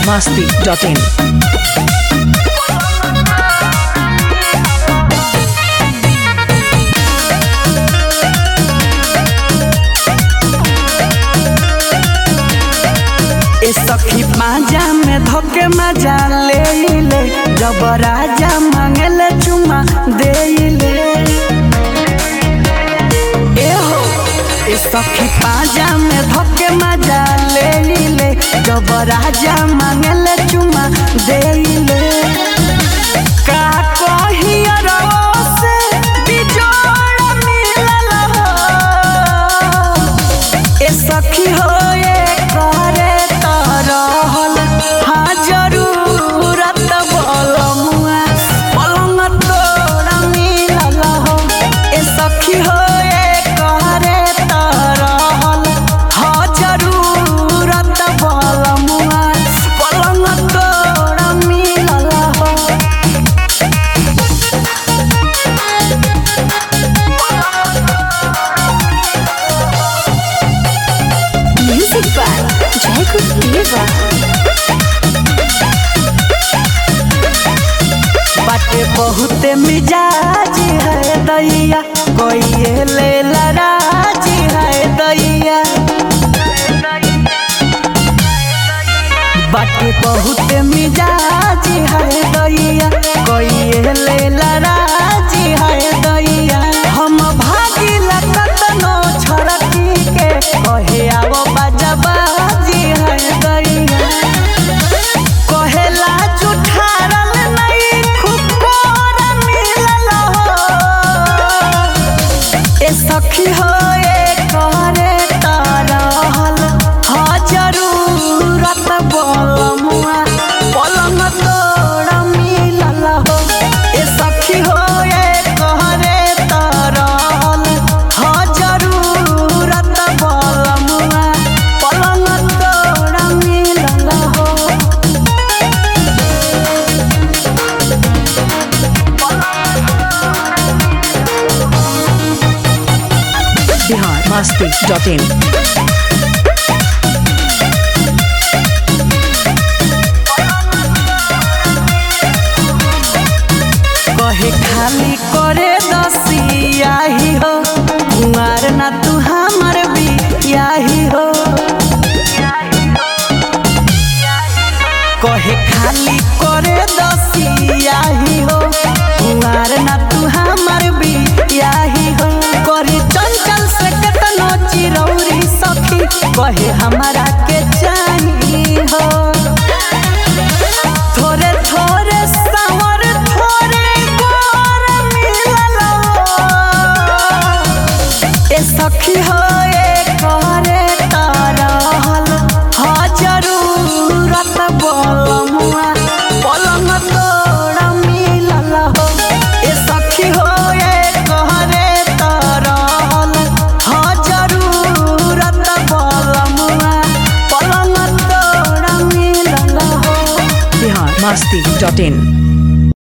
masti.in. ए सखी पाजा में धोके मजा ले ले जब राजा मांगले चुमा दे ले ए हो ए सखी पाजा में धोके मजा ले ले जब राजा मांगले चुमा दे ले का कही अरो से बिजोड़ मिलल हो ए सखी हो ए करे तरहल हाँ जरूरत बलमुआ पलंग तोरा मिलल हो ए सखी हो ए करे तरहल हाँ जरूरत बलमुआ पलंग तोरा मिलल हो Music by Jacob Diva. बाटे बहुत मिजाज है दैया कोई ले लराज है दैया बाटे बहुत मिजाज है दैया कोई ले लराज है दैया हम भागी कतनो छड़की के कहे आवो बाजाबाजी है दैया कहेला जुठारल नहीं खुकोर मिलल हो ए सखी हो ए करे तरहल हा जरूरत बलमुआ पलंग तोड़ मिलल हो ए सखी हो ए करे तरहल हा जरूरत बलमुआ पलंग तोड़ मिलल हो Bihar masti.in. कहे खाली करे दसिया ही हो कुमार ना तू हमर बियाही हो कहे खाली करे दसिया ही हो कुमार ना तू हमर बियाही हो करी चंचल से केतनो चिरौरी सखी कहे हमरा के चाही हो थोड़े थोड़े सावर थोड़े गोर मिलल हो। ए सखी हो ए करे तरहल हा जरूरत बलमुआ पलंग तोड़ मिलल हो ए सखी हो ए करे तरहल हा जरूरत बलमुआ पलंग तोड़ मिलल हो Bihar masti.in.